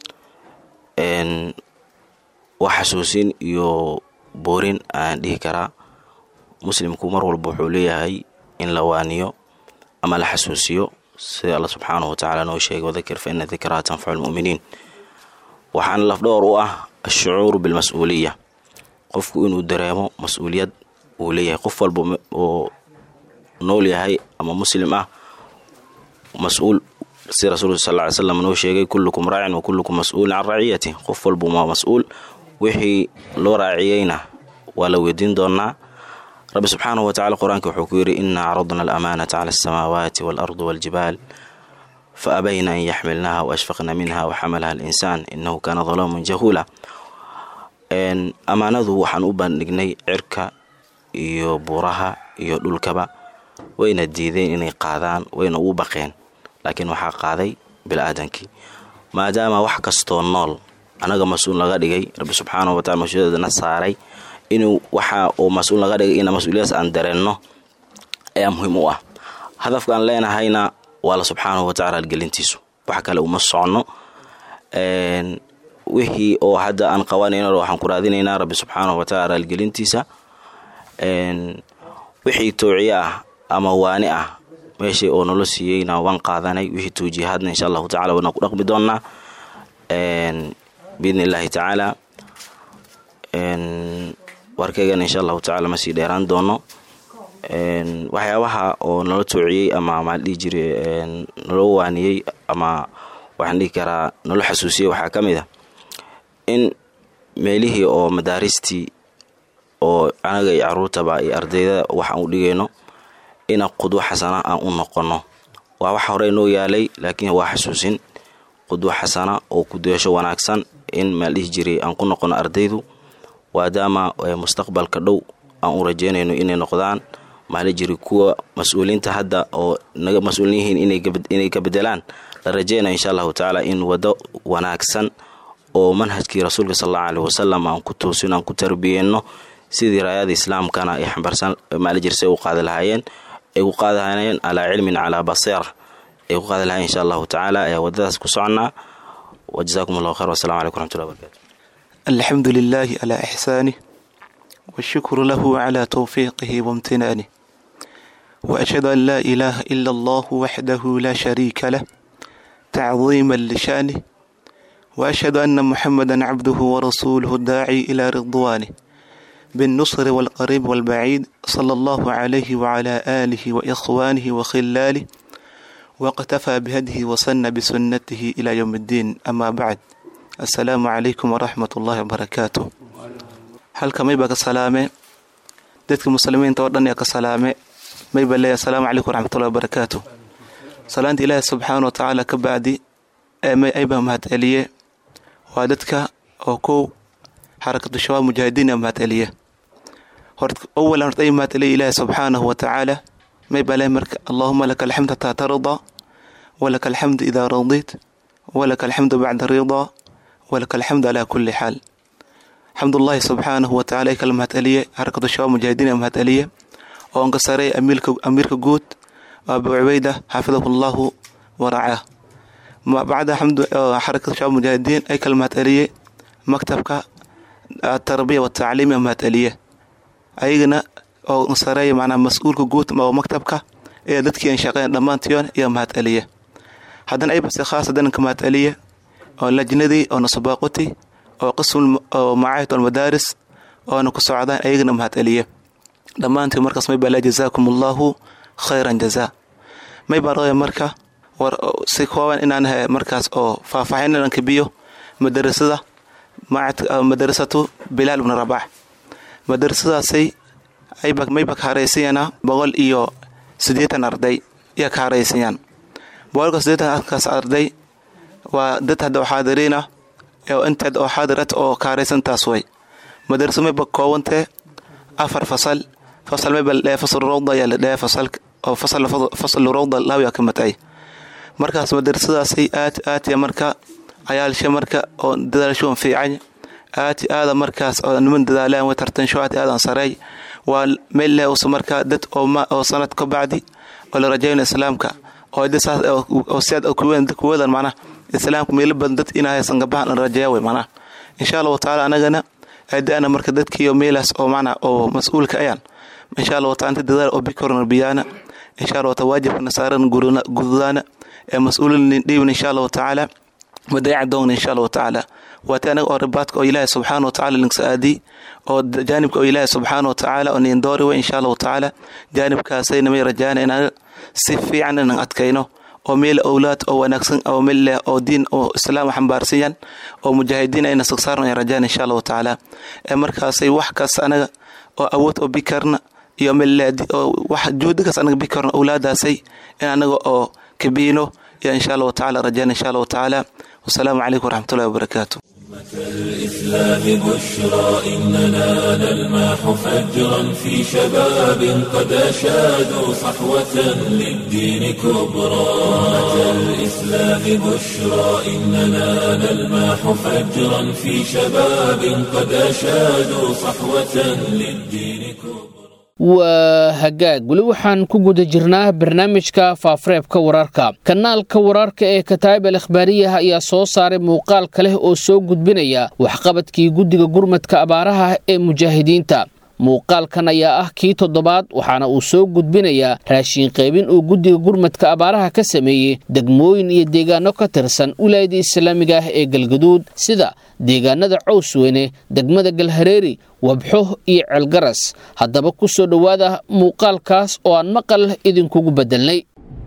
[SPEAKER 7] wax xasuusin iyo boorin aan dhihi karaa muslimku mar walba wuxuu leeyahay in la waaniyo ama la xasuusiyo sida alla subxaanahu watacaala noo sheegay wadakir fa ina dikraa tanfacu lmu'miniin waxaana lafdhowr u ah ashucuuru bilmas-uuliya qofku inuu dareemo mas-uuliyad uu leeyahay qof walba oo nool yahay ama muslim ah mas-uul si rasuulka sal ly slam noo sheegay kullukum raacin wa kullukum mas-uulin can raciyati qof walba waa mas-uul wixii loo raaciyeyna waa la weydiin doonaa rabbi subxaanahu watacala qur-aanka wuxuu ku yidhi inaa caradna alamaanata cala alsamaawaati waalardi waaljibaal fa abayna an yaxmilnaha waashfaqna minha waxamalaha alinsaan inahu kaana dalaaman jahuula ammaanadu waxaan u bandhignay cirka iyo buuraha iyo dhulkaba wayna diideen inay qaadaan wayna ugu baqeen laakiin waxaa qaaday bila'aadankii maadaama wax kastoo nool anaga mas-uul laga dhigay rabbi subxaanahu watacala mas-uuliyadana saaray inuu waxa uu mas-uul laga dhigay ina mas-uuliyadaas aan dareenno ayaa muhiim u ah hadafkaan leenahayna waa la subxaanahu watacala algelintiisu wax kale uma soconno wixii oo hadda aan qabanayno waxaan ku raadinaynaa rabbi subxaanahu watacaala algelintiisa wixii towciye ah ama waani ah meeshii oo nolo siiyeyna waan qaadanay wixii tawjiihaadna insha allahu tacala waana ku dhaqmi doonnaa biidni illaahi tacaala warkaygana insha allahu tacala ma sii dheeraan doono waxyaabaha oo nala toociyey ama maa dhihi jire naloo waaniyey ama waxaan dhihi karaa nala xasuusiyey waxaa ka mid a in meelihii oo madaaristii oo anaga iyo caruurtaba iyo ardayda wax aan u dhigayno ina qudwo xasana aan u noqono waa wax horey noo yaalay laakiin waa xasuusin qudwo xasana oo kudeesho wanaagsan in maal dhihi jiray aan ku noqono ardaydu maadaama mustaqbalka dhow aan u rajeynayno inay noqdaan maala jiri kuwa mas-uuliinta hadda oo naga mas-uulin yihiin inay ka bedelaan la rajeynayo insha allahu tacaala in wado wanaagsan oo manhajkii rasuulka sal allahu aleh wasalam aan ku toosin aan ku tarbiyeyno sidii raayada islaamkana ay xambarsan maala jir say u qaadi lahaayeen ay u qaadi lahaayeen calaa cilmin calaa basiira ay ku qaadi lahayen insha allahu tacaala ayaa wadadaas ku soconnaa wajazakum allahu khayr wassalamu calaykum raxmatullahi barakatu
[SPEAKER 8] الحمد لله على إحسانه والشكر له على توفيقه وامتنانه وأشهد أن لا إله إلا الله وحده لا شريك له تعظيما لشانه وأشهد أن محمدا عبده ورسوله الداعي إلى رضوانه بالنصر والقريب والبعيد صلى الله عليه وعلى آله وإخوانه وخلاله واقتفى بهديه وسن بسنته إلى يوم الدين أما بعد assalaamu calaykum waraxmat ullaahi wabarakaatu halkamay baa ka salaame dadka muslimiinta oo dhan ee ka salaame mayba leeyahay asalaamu calaykum waraxmatullahi wabarakaatu salaanta ilaahi subxaana wa tacaala ka bacdi ayba mahad celiye waa dadka oo kow xarakatu shabaab mujaahidiin a mahad celiye awalan horta ay mahad celiye ilaahi subxaanahu wa tacaala mayba leeyahay marka allaahuma laka alxamd hataa tardaa walaka alxamdu idaa radiit walaka alxamdu bacda ridaa walaka alxamdu calaa kulli xaal xamdullaahi subxaanahu wa tacala ay kala mahad celiye xarakatu shabaab mujaahidiin a mahad celiye oo anka sareey amiirka guud abu cubeyda xafidahu llahu waracaah bacda xamdu xarakatu shabaab mujaahidiin ay kala mahad celiye maktabka atarbiya watacliim a mahad celiye ayagana oo sareeya macnaa mas-uulka guud oo maktabka ee dadkii an shaqeyn dhammaantiyoon ayaa mahad celiye haddana aybase khaas haddana ka mahad celiye oo lajnadii oo nasabaaqoti oo qism oo macaahid almadaaris oona ku socdaan ayagana mahad celiye dhammaantii markaas may baa laa jazaakum allaahu khayran jazaa may baa rabaya marka war si kooban inaan he markaas oo faahfaahin inaan kabiyo madarasada madarasatu bilaal ibnu rabaax madarasadaasay mayba ka haraysanyanaa boqol iyo siddeetan arday ayaa ka haraysanyaan boqolka siddeetan kaas arday waa dad hadda oo xaadiriina oo inteed oo xaadirat oo ka haraysantaas way madarasa mayba koobantee afar fasal fasal mayba ladhahe fasal rawda ayaa la dhahe fasal oo fasal fasal rawda laawiyaa ka matay markaas madarasadaasay aad aad ya marka cayaalsha marka oo dadaalshoon fiican aad aada markaas oo niman dadaalaan way tartansho aad aadan sareey waa meel leh usa markaa dad oo sanad ka bacdi oo la rajayno islaamka oo oo siaad kuwadan macnaha islaamka meelo badan dad inaa haysan gabahan la rajeeya way macnaha insha allahu tacaala anagana aadaana marka dadkiiyo meelaas oo macnaha oo mas-uulka ayaan insha allahu taala inta dadaal oo bikorna biyaana insha allahu taala waajibka nasaaran gududaana ee mas-uulin dhiibna insha allahu tacaala madayaca doogna insha allahu tacaala waati anaga oo ribaadka oo ilaahi subxaana watacaala linksa aadii oo jaanibka oo ilaahi subxaana watacaala oo niin doori wey insha allahu tacaala jaanibkaasayna may rajaana inaan si fiican inaan adkayno oo meel owlaad oo wanaagsan oo meel leh oo diin oo islaam xambaarsanyan oo mujaahidiin ayna sagsaarno ay rajaan insha allahu tacaala ee markaasay wax kaas anaga oo awood oo bikarna iyo meel leh oo wax juhdigaas anaga bikarna owlaadaasay in anaga oo kabiino iyo insha allahu tacaala rajaan insha allahu tacaala wasalaamu calaykum waraxmatullahi wabarakaatu
[SPEAKER 1] الإسلام بشرى إننا نلمح فجرا في شباب قد أشادوا صحوة للدين كبرى الإسلام بشرى إننا نلمح فجرا في شباب قد أشادوا صحوة للدين كبرى
[SPEAKER 2] waa hagaag weli waxaan ku guda jirnaa barnaamijka faafareebka wararka kanaalka wararka ee kataa'ib al akhbaariyaha ayaa soo saaray muuqaal kaleh oo soo gudbinaya waxqabadkii guddiga gurmadka abaaraha ee mujaahidiinta muuqaalkan ayaa ah kii toddobaad waxaana uu soo gudbinayaa raashiin qaybin uu guddiga gurmadka abaaraha ka sameeyey degmooyin iyo deegaano ka tirsan wilaayada islaamiga ah ee galgaduud sida deegaanada cowsweyne degmada galhareeri wabxo iyo ceelgaras haddaba ku soo dhowaada muuqaalkaas oo aan maqal idinkugu beddelnay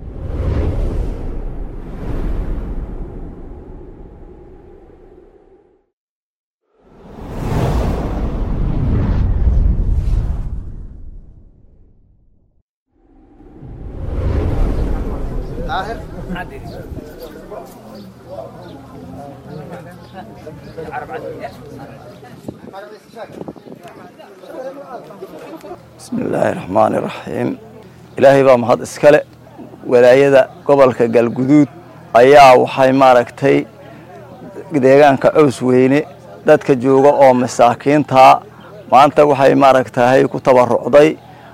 [SPEAKER 9] bismi illaahi raxmaani raxiim ilaahay baa mahad iskale walaayada gobolka galguduud ayaa waxay maaragtay deegaanka cows weyne dadka jooga oo masaakiintaa maanta waxay maaragtahay ku tabarucday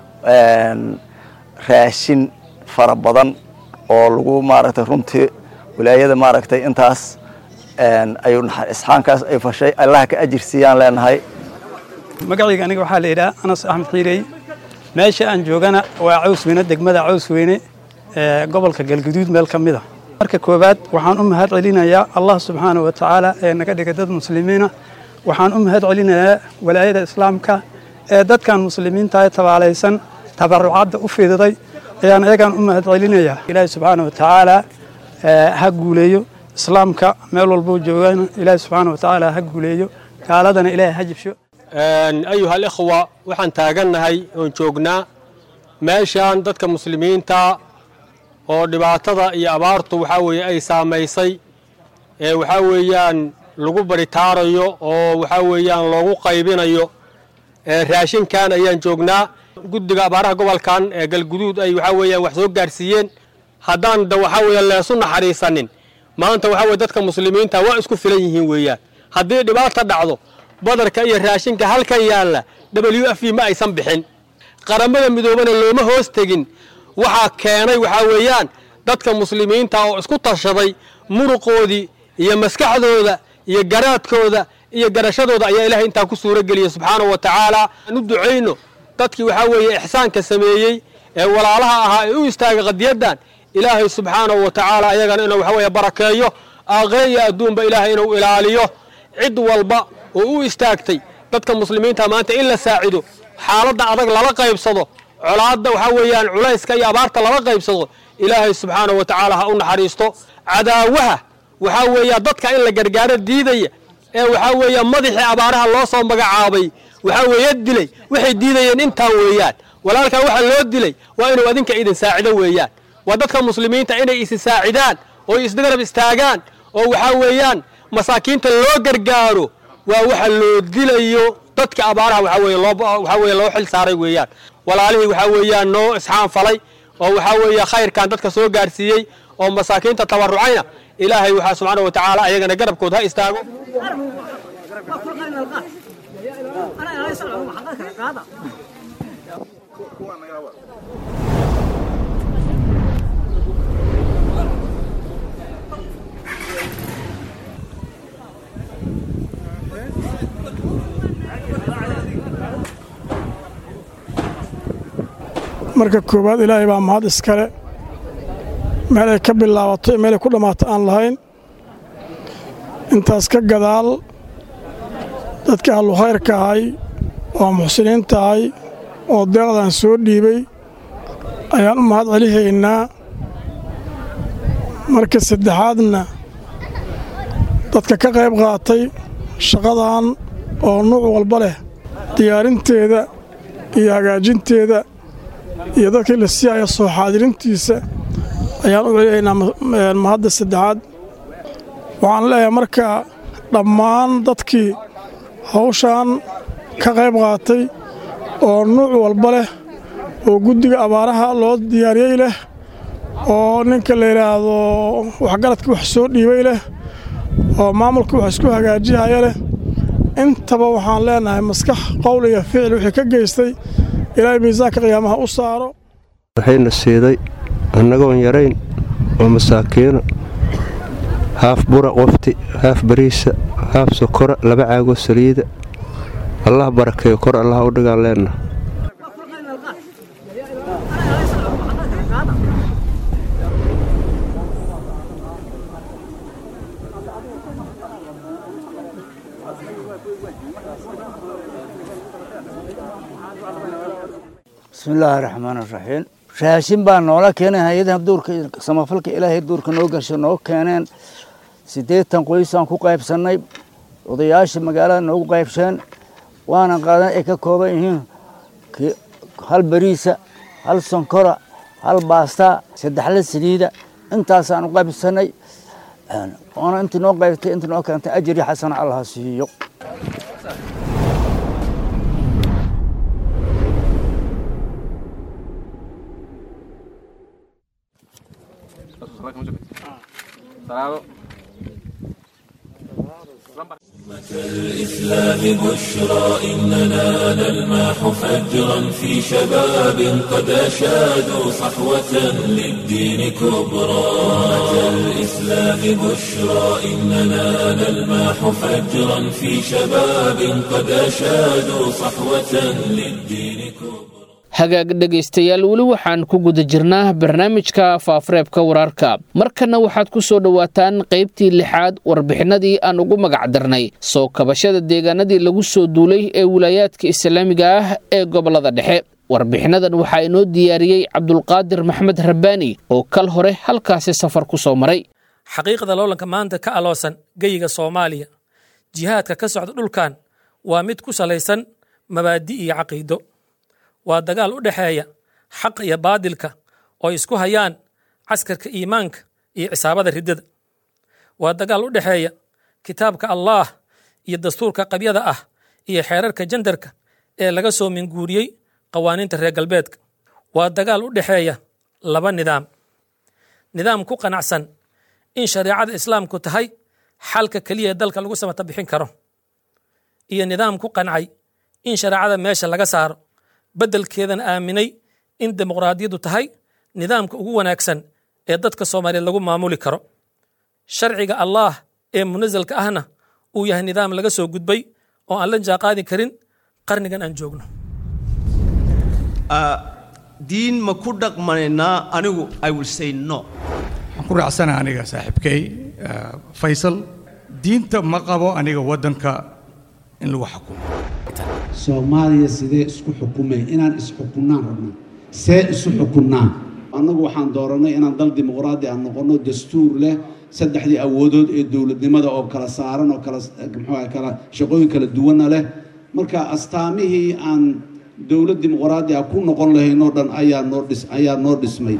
[SPEAKER 9] raashin fara badan oo lagu maaragtay runtii walaayada maaragtay intaas ay isxaankaas ay fashay allaha ka ajir siiyaan leenahay
[SPEAKER 10] magacayga aniga waxaa la yidhaha anas axmed xiirey meesha aan joogana waa cawsweyne degmada cawsweyne ee gobolka galguduud meel ka mid a marka koowaad waxaan u mahad celinayaa allah subxaana wa tacaala ee naga dhigay dad muslimiina waxaan u mahad celinayaa walaayada islaamka ee dadkan muslimiinta ee tabaalaysan tabarucadda u fididay ayaan iyagaan u mahad celinayaa ilaahi subxaana wa tacaala ha guuleeyo islaamka meel walbuu joogana ilaahi subxaana wa tacaala ha guuleeyo gaaladana ilaahay ha jibsho
[SPEAKER 11] ayuha alikhwa waxaan taagannahay oon joognaa meeshan dadka muslimiinta oo dhibaatada iyo abaartu waxaa weeye ay saamaysay ee waxaa weeyaan lagu baritaarayo oo waxaa weeyaan loogu qaybinayo raashinkan ayaan joognaa guddiga abaaraha gobolkan ee galguduud ay waxaa weeyaan wax soo gaarsiiyeen haddaan da waxaa weeye leesu naxariisanin maanta waxaa weye dadka muslimiinta waa isku filan yihiin weeyaan haddii dhibaata dhacdo badarka iyo raashinka halkan yaalla w f ma aysan bixin qaramada midoobana looma hoos tegin waxaa keenay waxaa weeyaan dadka muslimiinta oo isku tashaday muruqoodii iyo maskaxdooda iyo garaadkooda iyo garashadooda ayaa ilahay intaa ku suuro geliyey subxaanahu wa tacaala aan u ducayno dadkii waxaa weeye ixsaanka sameeyey ee walaalaha ahaa ee u istaagay qadiyaddan ilaahay subxaanahu wa tacaala ayagana inuu waxa weeye barakeeyo aakhire iyo adduunba ilaahay inuu ilaaliyo cid walba oo u istaagtay dadka muslimiinta maanta in la saacido xaaladda adag lala qaybsado colaadda waxaa weeyaan culayska iyo abaarta lala qaybsado ilaahay subxaanahu wa tacaala ha u naxariisto cadaawaha waxaa weeya dadka in la gargaaro diidaya ee waxaa weeya madaxii abaaraha loo soo magacaabay waxaa weeye dilay waxay diidayeen intaan weeyaan walaalkaa waxa loo dilay waa inuu adinka idin saacido weeyaan waa dadka muslimiinta inay isi saacidaan oo isgarab istaagaan oo waxaa weeyaan masaakiinta loo gargaaro waa waxa loo dilayo dadka abaaraha waxaa weeye loo waxaa weeye loo xil saaray weeyaan walaalihii waxaa weeyaan noo isxaanfalay oo waxaa weeye khayrkan dadka soo gaarsiiyey oo masaakiinta tabarucayna ilaahay waxaa subxaana wa tacaala ayagana garabkood ha istaago
[SPEAKER 12] marka koowaad ilaahay baa mahad iskale meel ay ka bilaabato iyo meel ay ku dhammaato aan lahayn intaas ka gadaal dadka ahlu khayrka ahay oo muxsiniinta ahay oo deeqdan soo dhiibay ayaan u mahad celihaynaa marka saddexaadna dadka ka qayb qaatay shaqadan oo nuuc walba leh diyaarinteeda iyo hagaajinteeda iyo dadkii la siiyaya soo xaadirintiisa ayaan u celihaynaa mahadda saddexaad waxaan leeyahay marka dhammaan dadkii hawshan ka qayb qaatay oo nuuc walba leh oo guddiga abaaraha loo diyaariyey leh oo ninka la yidhaahdo waxgaradka wax soo dhiibay leh oo maamulka wax isku hagaajihaya leh intaba waxaan leenahay maskax qowl iyo ficil wixii ka geystay ilaahay miisaanka qiyaamaha u saaro
[SPEAKER 13] waxayna siiday annagoon yarayn oo masaakiino haaf bura qofti haaf bariisa haaf sokora laba caagoo saliida allah barakeeyo kor allah u dhigaan leenna
[SPEAKER 14] bismillaahi raxmaan raxiim raashin baa noola keenay hay-adaha duurka samafalka ilaahay duurka noo gasho noo keeneen siddeetan qoysaan ku qaybsannay odayaasha magaalada noogu qaybsheen waana qaadan ay ka kooban yihiin hal bariisa hal sonkora hal baastaa saddexla saliida intaasaan u qaybsannay oona intii noo qaybtay intii noo keentay ajri xasana allah siiyo
[SPEAKER 1] الإسلام بشرى إننا نلمح فجرا في شباب قد أشادوا صحوة للدين كبرى الإسلام بشرى إننا نلمح فجرا في شباب قد أشادوا صحوة للدين كبرى
[SPEAKER 2] hagaag dhegaystayaal weli waxaan ku guda jirnaa barnaamijka faafareebka wararka markanna waxaad ku soo dhowaataan qaybtii lixaad warbixinadii aan ugu magac darnay soo kabashada deegaanadii lagu soo duulay ee wilaayaadka islaamiga ah ee gobolada dhexe warbixinadan waxaa inoo diyaariyey cabdulqaadir maxmed rabbaani oo kal hore halkaasi safar ku soo maray
[SPEAKER 15] xaqiiqda loolanka maanta ka aloosan geyiga soomaaliya jihaadka ka socda dhulkan waa mid ku salaysan mabaadi iyo caqiido waa dagaal u dhexeeya xaqa iyo baadilka oo ay isku hayaan caskarka iimaanka iyo cisaabada riddada waa dagaal u dhexeeya kitaabka allaah iyo dastuurka qabyada ah iyo xeerarka jandarka ee laga soo minguuriyey qawaaniinta reer galbeedka waa dagaal u dhexeeya laba nidaam nidaam ku qanacsan in shareecada islaamku tahay xalka keliya ee dalka lagu samata bixin karo iyo nidaam ku qancay in shareecada meesha laga saaro beddelkeedana aaminay in dimuqraadiyaddu tahay nidaamka ugu wanaagsan ee dadka soomaaliyeed lagu maamuli karo sharciga allaah ee munasalka ahna uu yahay nidaam laga soo gudbay oo aan la jaaqaadi karin qarnigan aan joogno
[SPEAKER 16] diin ma ku dhaqmanaynaa anigu i will say no
[SPEAKER 17] waxaan ku raacsana aniga saaxiibkay faysal diinta ma qabo aniga waddanka in lagu xukumo
[SPEAKER 18] soomaaliya sidee isku xukumay inaan isxukunnaan rabnaa see isu xukunnaa annagu waxaan dooranay inaan dal dimuqraadi aan noqonno dastuur leh saddexdii awoodood ee dowladnimada oo kala saaran oo kala muxuu kala shaqooyin kala duwanna leh marka astaamihii aan dowlad dimuqraadi ah ku noqon lahaynoo dhan ayaa noo dhis ayaa noo dhismay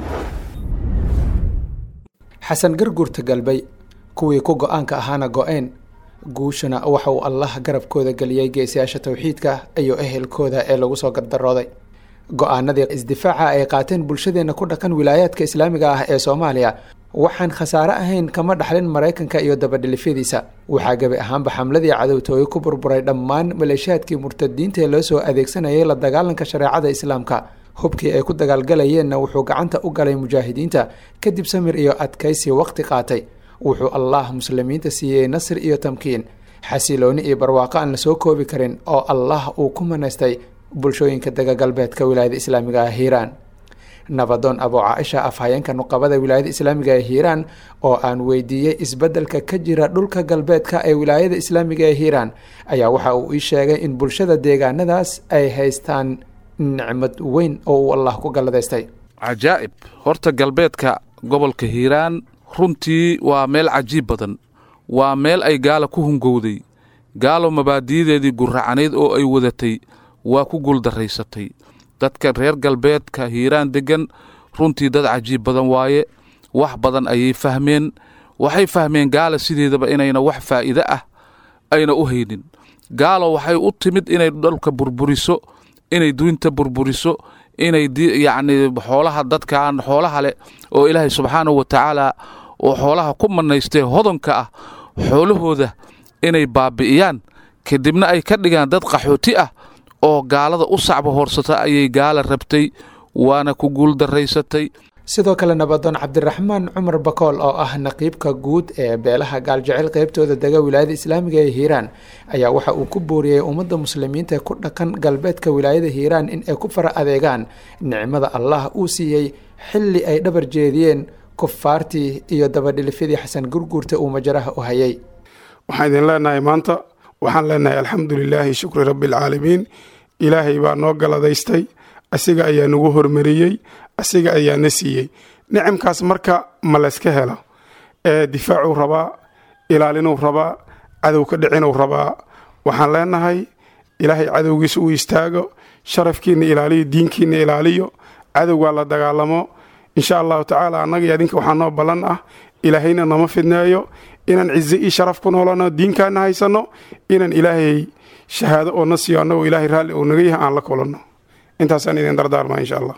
[SPEAKER 19] xasan garguurta galbay kuwii ku go-aanka ahaana go-een guushana waxa uu allah garabkooda geliyey geesiyaasha towxiidka iyo ehelkooda ee lagu soo gardarooday go-aanadii isdifaaca ay qaateen bulshadeenna ku dhaqan wilaayaadka islaamiga ah ee soomaaliya waxaan khasaare ahayn kama dhaxlin maraykanka iyo dabadhilifyadiisa waxaa gebi ahaanba xamladii cadowtooye ku burburay dhammaan maleeshiyaadkii murtadiinta ee loo soo adeegsanayay la dagaalanka shareecada islaamka hubkii ay ku dagaalgalayeenna wuxuu gacanta u galay mujaahidiinta kadib samir iyo adkaysi waqti qaatay wuxuu allah muslimiinta siiyey nasr iyo tamkiin xasilooni iyo barwaaqo aan la soo koobi karin oo allah uu ku manaystay bulshooyinka dega galbeedka wilaayada islaamiga ah hiiraan nabadoon abo caaisha afhayeenka nuqabada wilaayada islaamiga ee hiiraan oo aan weydiiyey isbeddelka ka jira dhulka galbeedka ee wilaayada islaamiga ee hiiraan ayaa waxa uu ii sheegay in bulshada deegaanadaas ay haystaan nicmad weyn oo uu allah ku galladaystay
[SPEAKER 20] cajaa'ib horta galbeedka gobolka hiiraan runtii waa meel cajiib badan waa meel ay gaala ku hungowday gaalo mabaadi'yadeedii gurracanayd oo ay wadatay waa ku guuldarraysatay dadka reer galbeedka hiiraan deggan runtii dad cajiib badan waaye wax badan ayay fahmeen waxay fahmeen gaala sideedaba inayna wax faa'iide ah ayna u haynin gaalo waxay u timid inay dhalka burburiso inay duinta burburiso inay yacni xoolaha dadkan xoolaha leh oo ilaahay subxaanahu wa tacaala oo xoolaha ku mannaystee hodonka ah xoolahooda inay baabi'iyaan kadibna ay ka dhigaan dad qaxooti ah oo gaalada u sacba hoorsata ayay gaala rabtay waana ku guuldarraysatay
[SPEAKER 19] sidoo kale nabadoon cabdiraxmaan cumar bakool oo ah naqiibka guud ee beelaha gaaljecel qeybtooda dega wilaayada islaamiga ee hiiraan ayaa waxa uu ku booriyey ummadda muslimiinta ku dhaqan galbeedka wilaayada hiiraan in ay ku fara adeegaan nicmada allah uu siiyey xilli ay dhabar jeediyeen kufaartii iyo dabadhilifyadii xasan gurguurta uu majaraha u hayay
[SPEAKER 21] waxaan idin leenahay maanta waxaan leenahay alxamdu lilaahi shukri rabbialcaalamiin ilaahay baa noo galadaystay asiga ayaa nagu hormariyey asiga ayaa na siiyey nicamkaas marka ma layska helo ee difaacuu rabaa ilaalinuu rabaa cadow ka dhicinuu rabaa waxaan leenahay ilaahay cadowgiisa uu istaago sharafkiina ilaaliyo diinkiina ilaaliyo cadowgaa la dagaalamo insha allahu tacaala annaga iyo adinka waxaa noo ballan ah ilaahayna nama fidneeyo inaan cize iyo sharaf ku noolano diinkaana haysanno inaan ilaahay shahaado oo na siiyo annagoo ilaahay raalli uu naga yahay aan la kulanno intaasaan idin dardaarmaa insha allah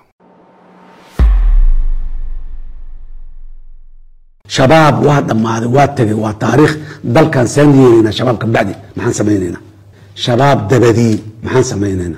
[SPEAKER 18] shabaab waa dhammaaday waa tegay waa taariikh dalkan saan yeelaynaa shabaab ka bacdi maxaan samaynaynaa shabaab dabadii maxaan samaynaynaa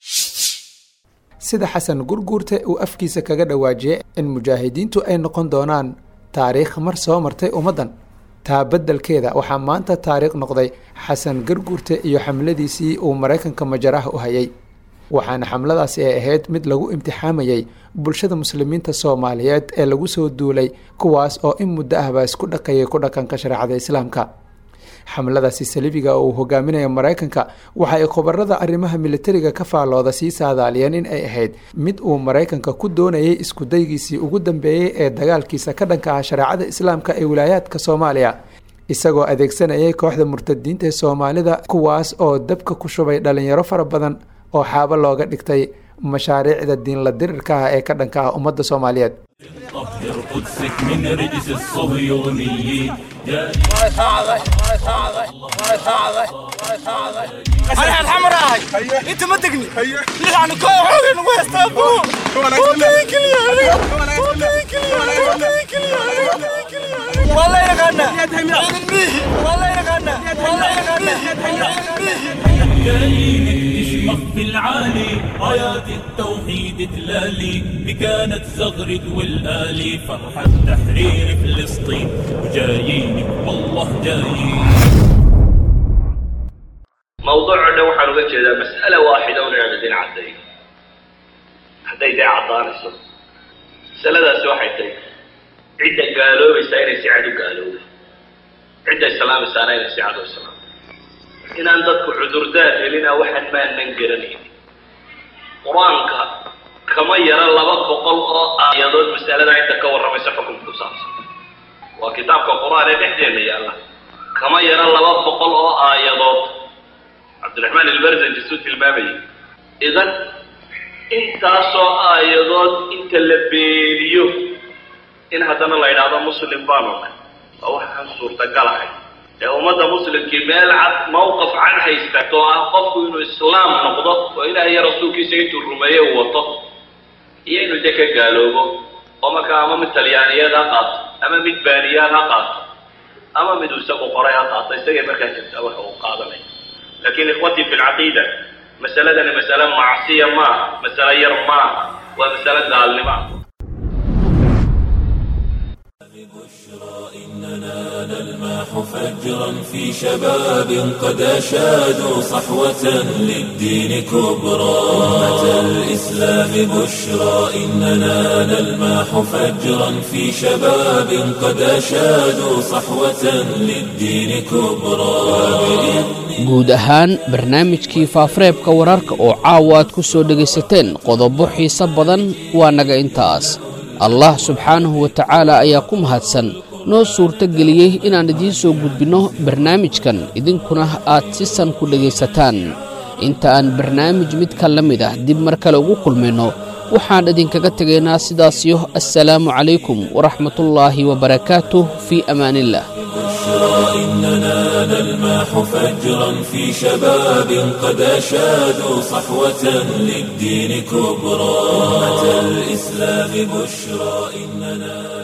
[SPEAKER 19] sida xasan gurguurte uu afkiisa kaga dhawaajiyey in mujaahidiintu ay noqon doonaan taariikh mar soo martay ummaddan taa beddelkeeda waxaa maanta taariikh noqday xasan garguurte iyo xamladiisii uu maraykanka majaraha u hayay waxaana xamladaasi ay ahayd mid lagu imtixaamayey bulshada muslimiinta soomaaliyeed ee lagu soo duulay kuwaas oo in muddo ahbaa isku dhaqayay ku dhaqanka shareecada islaamka xamladaasi salibiga oo uu hogaaminaya maraykanka waxa ay khubarada arrimaha militariga ka faallooda sii saadaaliyeen in ay ahayd mid uu maraykanka ku doonayay iskudaygiisii ugu dambeeyey ee dagaalkiisa ka dhanka ah shareecada islaamka ee wilaayaadka soomaaliya isagoo adeegsanayay kooxda murtadiinta ee soomaalida kuwaas oo dabka ku shubay dhalinyaro fara badan oo xaabo looga dhigtay mashaariicda diinla dirirka ah ee ka dhanka ah ummadda soomaaliyeed
[SPEAKER 1] طهر قدسك من رجس الصهيونيين
[SPEAKER 3] انا الحمراء هاي انت ما تقني يعني كل حاجه نويست ابو وكيك لي والله يغنى والله يغنى والله يغنى
[SPEAKER 1] جايين تشمخ في العالي رايات التوحيد تلالي بكانت زغرد والآلي فرحة تحرير فلسطين وجايينك والله جايين
[SPEAKER 22] موضوعنا waxaan uga jeedaa mas'ala waaxida un inaan idin caddayn hadday dee caddaanayso masaladaasi waxay tahay cidda gaaloobaysaa inay si cad u gaalowda cidda islaamaysaana inay si cad u islaamto inaan dadku cudurdaar helina waxaan maanan garanaynin qur-aanka kama yara laba boqol oo aayadood masalada inta ka warramaysa xukunka ku saabsan waa kitaabka qur-aan ee dhexdeena yaalla kama yara laba boqol oo aayadood cabdiraxmaan ilbarzanji suu tilmaamayay idan intaasoo aayadood inta la beeniyo in haddana la yidhaahdo muslim baanu nahay waa waxaan suurtagal ahay ee ummadda muslimkii meel cad mawqaf cad haystato oo ah qofku inuu islaam noqdo oo ilaah iyo rasuulkiisa intuu rumeeye uu wato iyo inuu de ka gaaloobo oo markaa ama mid talyaaniyeed ha qaato ama mid baaniyaad ha qaato ama mid uu isagu qoray ha qaato isagay markaa jirtaa waxa uu qaadanaya lakin ikhwatii fi lcaqiida masaladani masale macsiya maaha masale yar maaha waa masale gaalnimo ah
[SPEAKER 1] إننا نلمح فجرا في شباب قد أشادوا صحوة للدين كبرى أمة الإسلام بشرى إننا نلمح فجرا في شباب قد أشادوا صحوة للدين كبرى
[SPEAKER 2] guud ahaan barnaamijkii faafareebka wararka oo caawa aad ku soo dhegaysateen qodobo xiise badan waa naga intaas allah subxaanahu wa tacaala ayaa ku mahadsan noo suurto geliyey inaan idiin soo gudbinno barnaamijkan idinkuna aad si san ku dhegaysataan inta aan barnaamij midka la mid ah dib mar kale ugu kulmayno waxaan idinkaga tegaynaa sidaasiyo assalaamu calaykum waraxmatullaahi wabarakaatuh fii amaaniillah
[SPEAKER 1] إننا نلمح فجرا في شباب قد أشادوا صحوة للدين كبرى أمة الإسلام بشرى إننا